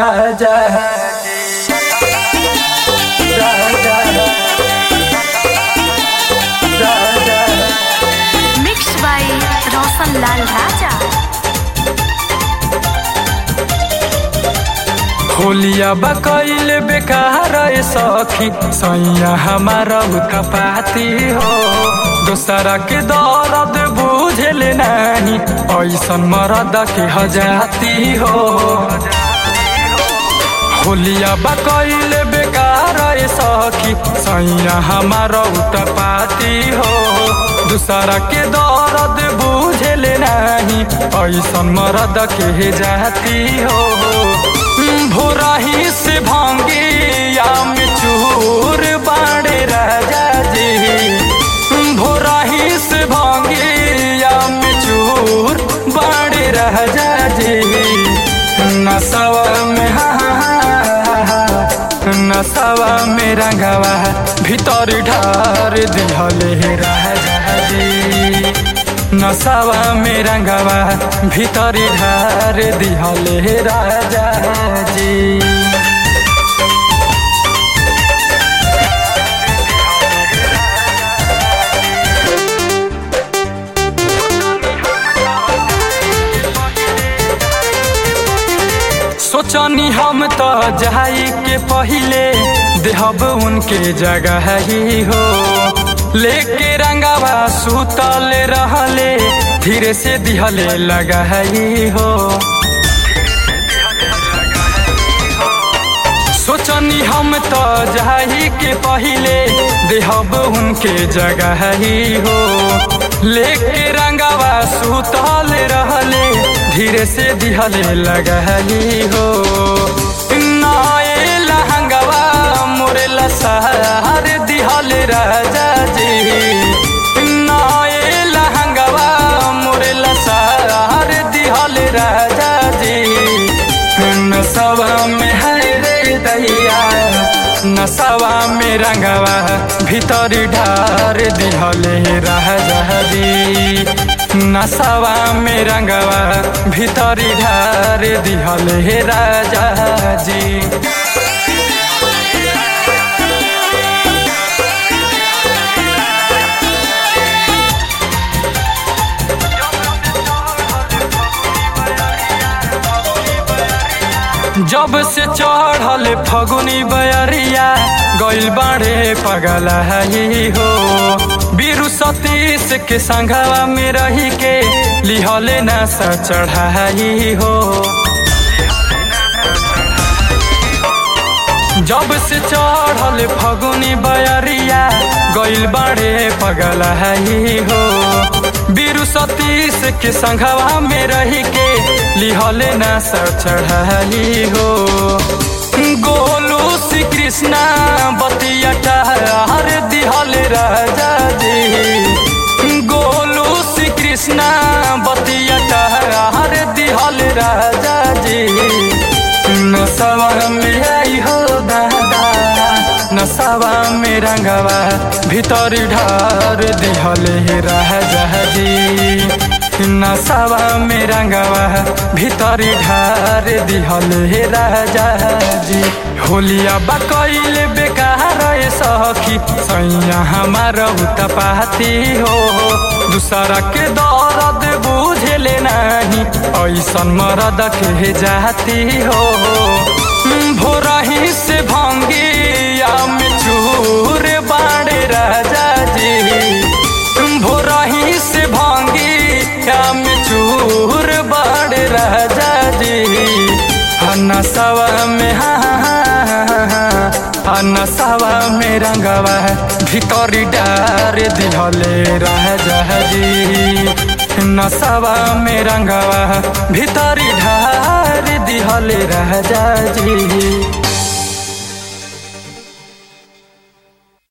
Raja Raja Raja mix by रोशन लाल राजा होलिया बकैल बेकार ए सखी सैया हमारा कपाती हो दोसरा के दर्द बुझल नहीं ऐसन मरद के हजाती हो होलिया बकैल बेकार ए सखी सैया हमारा कपाती हो दूसरा के दर्द बुझल नहीं ऐसन मरद के जाती हो भोराही से भांगे या में चूर बाड़े राजा जी भोराही से भांगे या में चूर बाड़े राजा जी नसवा में नसवा में रंगवा भीतर ढार दिहले राजा जी नसवा में रंगवा भीतर ढार दिहले राजा जी सोचनी हम तो जाई के पहिले देहब उनके जगह ही हो लेके रंगावा सुतल रहले धीरे से दिहले लगा ही हो सोचनी हम तो जाही के पहिले देहब उनके जगह ही हो लेके रंगावा सुतल रहले धीरे से दिहले लगही हो नाए लहंगवा मोरे लसहर दिहले राजा जी नाए लहंगवा मोरे लसहर दिहले राजा जी नसवा में है रे दैया नसवा में रंगवा भीतर ढार दिहले राजा जी नसवा में रंगवा भीतर ढार दिहले राजा जी जब से चढ़ल फगुनी बयरिया गइल बाड़े पगल ही हो बीरू सतीश के संघवा में रही के लिहले न चढ़ाई हो जब से चढ़ल फगुनी बयरिया गइल बाड़े पगल ही हो बीरू सतीश के संघवा में रही के लिहले न चढ़ाई हो गोलू श्री कृष्णा बतिया हर दिहले राजा जी गोलू श्री कृष्णा बतिया हर दिहले राजा जी नसवा में आई हो दादा नसवा में रंगवा भीतर ढार दिहले राजा जी नसवा में रंगवा भीतर ढार दिहले राजा जी होलिया बकैल बेकार ए सखी सैया हमार पाती हो दूसरा के दर्द बुझले नहीं ऐसन मरद के जाती हो भोरही से भांगे या में चूर बाड़े राजा जी भोरही से भांगे या में चूर बाड़े राजा जी नसवा में नसवा में रंगवा भीतर डार दिहले राजा जी नसवा में रंगवा भीतर ढार दिहले राजा जी